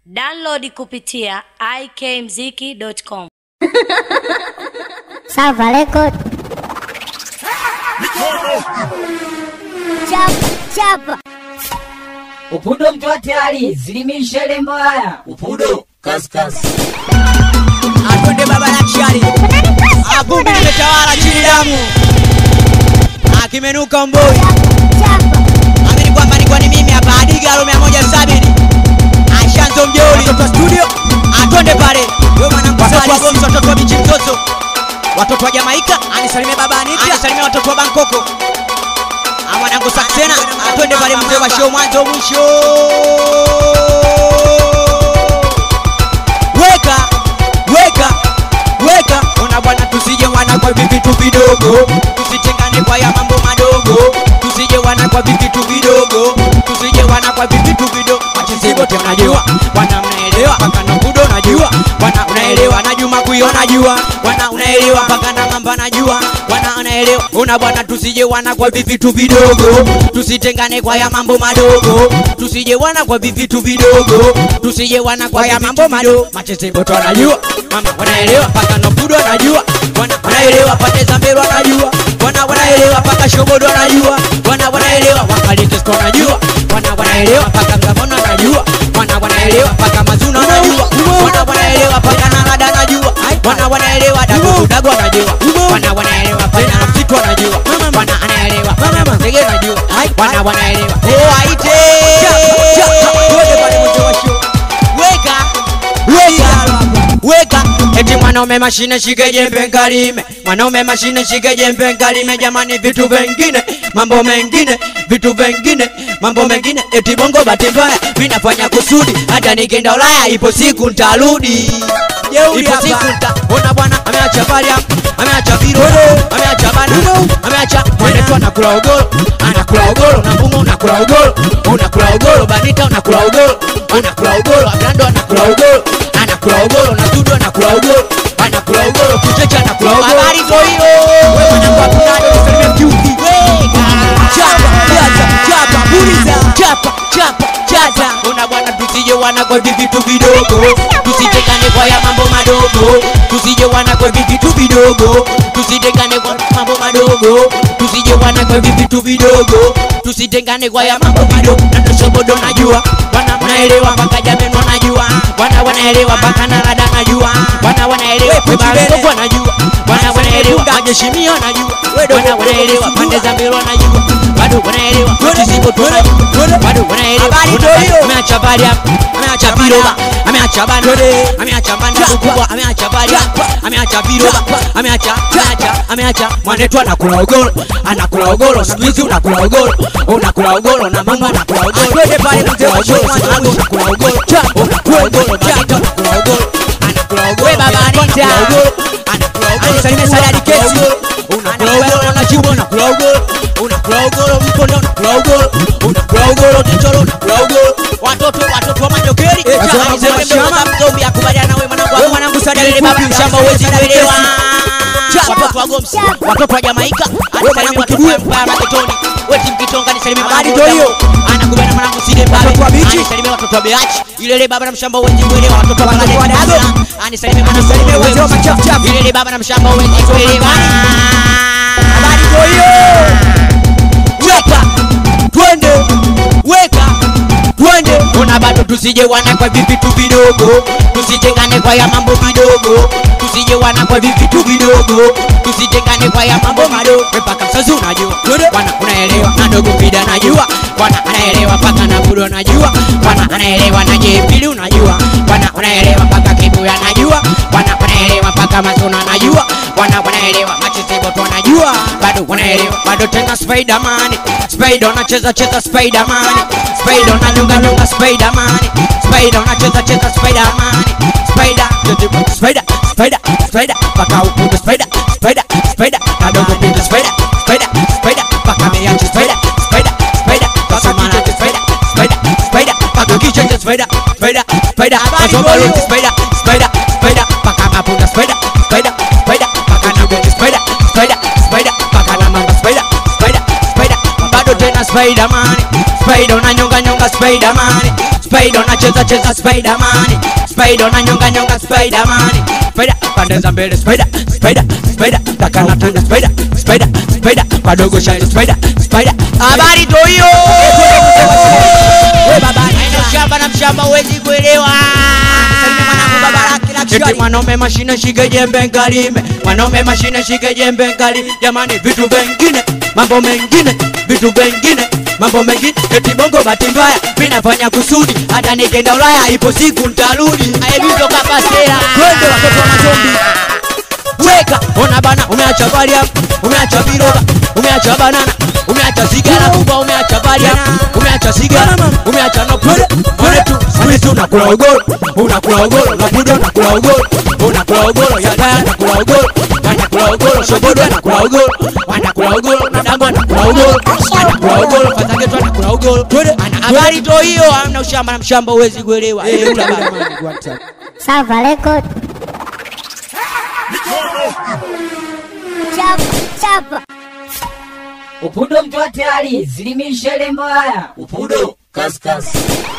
Download kupitia ikmziki.com. Salva record. Chapa, chapa. Upudo mtu hatari, zilimisha lembo haya. Upudo, kaskasi. Atonde baba la kishari Avumbi limetawala chini damu Akimenuka mboi Chapa. Amini kwamba ni kwani mimi hapa Adigalo mia moja sabini Ashanzo mjeuli Watoto wa studio Atonde pale Wewe mwanangu Watoto wa Gomsi Watoto wa Bichi Mtoto Watoto wa Jamaika Anisalimie baba Anita Anisalimie watoto wa Bangkoko Ah, mwanangu Saksena Atonde pale mzee wa show mwanzo mwisho Weka Weka Weka Ona bwana tusije wana kwa vitu vidogo Tusitengane kwa ya mambo madogo Tusije wana kwa vitu vidogo Tusije wana kwa vitu vidogo Wachizi wote mnajua Wana mnaelewa Paka na kudo najua Wana unaelewa na Juma kuyo najua Wana unaelewa Paka na mamba najua Wana unaelewa Ona bwana tusije wana kwa vitu vidogo Tusitengane kwa ya mambo madogo Tusije wana kwa vitu vidogo Tusije wana kwa ya mambo madogo Macheze wote wanajua Mama wanaelewa Paka na kudo najua Wana wanaelewa Pande za mbele wanajua Wana wanaelewa Paka shobodo wanajua Wana wanaelewa Wakalitesto wanajua Wana wanaelewa Paka mgamona wanajua Wana wanaelewa Paka mazuna wanajua Wana wanaelewa Paka nalada najua Wana wanaelewa Dago dago wanajua Wana wanaelewa Paka na msitu wanajua Wana anaelewa Paka ndege wanajua Wana wanaelewa Oh aite Weka Weka Weka Eti mwanaume mashine shike jembe nkalime Mwanaume mashine shike jembe nkalime Jamani vitu vengine Mambo mengine Vitu vengine Mambo mengine Eti bongo bahati mbaya Mimi nafanya kusudi Hata nikienda Ulaya Ipo siku ntarudi Ipo siku nta Ona bwana ameacha baria Ameacha viro Ameacha bana Ameacha Mwenetu anakula ugoro Anakula ugoro Na mbungo unakula ugoro Unakula ugoro Banita unakula ugoro Unakula ugoro Ablando anakula ugoro Anakula ugoro Na Dudu anakula ugoro Anakula ugoro Kuchecha anakula ugoro Habari zo hiyo Wewe mwanangu akunado Nisalimie kiuki Chapa Chapa Chapa Buliza Chapa Chapa Chapa Una bwana tusije wana kwa vitu vidogo Tusitengane kwa ya mambo madogo Tusije wana kwa vitu vidogo Tusitengane kwa mambo madogo Tusije wana kwa vitu vidogo Tusitengane kwa ya mambo madogo Na tushobodo najua Wana wanaelewa mpaka jameni wanajua Wana wanaelewa mpaka narada najua Wana wanaelewa Bangkok wanajua Wana wanaelewa Majeshimia wanajua Wana wanaelewa Pande za mbele wanajua Bado wanaelewa Tusipo tunajua Bado wanaelewa Ameacha bari hapa Ameacha biroba Ameacha bana Ameacha bana kubwa Ameacha bari hapa Ameacha biroba Ameacha Ameacha Ameacha Mwanetu anakula ugoro Anakula ugoro Siku hizi unakula ugoro Unakula ugoro Na mama anakula ugoro Twende pale mzee wa show mwanzo Unakula ugoro Unakula ugoro Banita unakula ugoro Anakula ugoro baba Anita Anakula ugoro Anisalimie Sadadi Kesi Unakula ugoro Na Jimbo unakula ugoro Unakula ugoro Mkondo unakula ugoro Unakula ugoro Kichoro unakula ugoro Watoto watoto wa Manyokeri Mzombi akubaliana wewe mwanangu wangu mwanangu Sadadi baba mshamba uwezi kuelewa Watoto wa Gomsi Watoto wa Jamaika Anisalimie watoto wa Mpaya Maketoni Weti mkitonga nisalimie Habari mwanangu ndio hiyo. Anakubaliana mwanangu Side Mbabe Watoto wa Bichi. Anisalimie watoto wa Beachi Ilele baba na mshamba uwezi kuelewa Watoto wa Watoto wa Bangladesh Dago. Anisalimie mwanangu Anisalimie wazee wa machafu chafu. Ilele baba na mshamba uwezi kuelewa Habari ndio hiyo. Weka twende weka twende ona bado tusije wana kwa vivitu vidogo tusitengane kwa ya mambo vidogo tusije wana kwa vivitu vidogo tusitengane kwa ya mambo madogo mpaka msazi unajua wana unaelewa na dogo pida najua wana anaelewa mpaka na budo najua wana anaelewa na jepili unajua wana unaelewa mpaka kibuya najua wana wanaelewa mpaka mazuna najua wana wanaelewa machezeboto wanajua bado wanaelewa bado tena spiderman spider unacheza cheza spiderman spider unanyonga nyonga spiderman spider unacheza cheza spiderman spider spider spider spider paka ukundu spider spider spider kadogo pindu spider spider spider paka meyachi spider spider spider paka mana spider spider spider paka kicheche spider spider spider kasomba yote spider spider spider paka mapunda spider spider spider paka nagoji spider spider spider paka na mamba spider spider spider bado tena spiderman spider unanyonga nyonga spiderman spider unacheza cheza spiderman spider unanyonga nyonga spiderman spider pande za mbele spider spider spider takana tanga spider spider spider padogo shine spider spider habari to hiyo We baba Haina shamba na mshamba huwezi kuelewa Salimia mwanangu baba lake la Eti kishwari. mwanaume mashine shike jembe nkalime mwanaume mashine shike jembe nkali jamani vitu vengine mambo mengine vitu vengine mambo mengine eti bongo bahati mbaya vinafanya kusudi hata nikenda ulaya ipo siku ntarudi aebizo kapasera Twende watoto wa mazombi. weka ona bana umeacha baria umeacha viroba umeacha banana umeacha sigara kubwa umeacha baria umeacha sigara umeacha nokule one tu one tu unakula ugoro unakula ugoro nakuja unakula ugoro unakula ugoro ya daya nakula ugoro anakula ugoro shobodo anakula ugoro anakula ugoro na dago anakula ugoro anakula ugoro fatageto anakula ugoro ana habari to hiyo amna ushamba na mshamba huwezi kuelewa eh ula bana Salva record. Chapa, chapa. Upudo mtu wa tayari, zilimisha ile mbaya. Upudo kaskasi.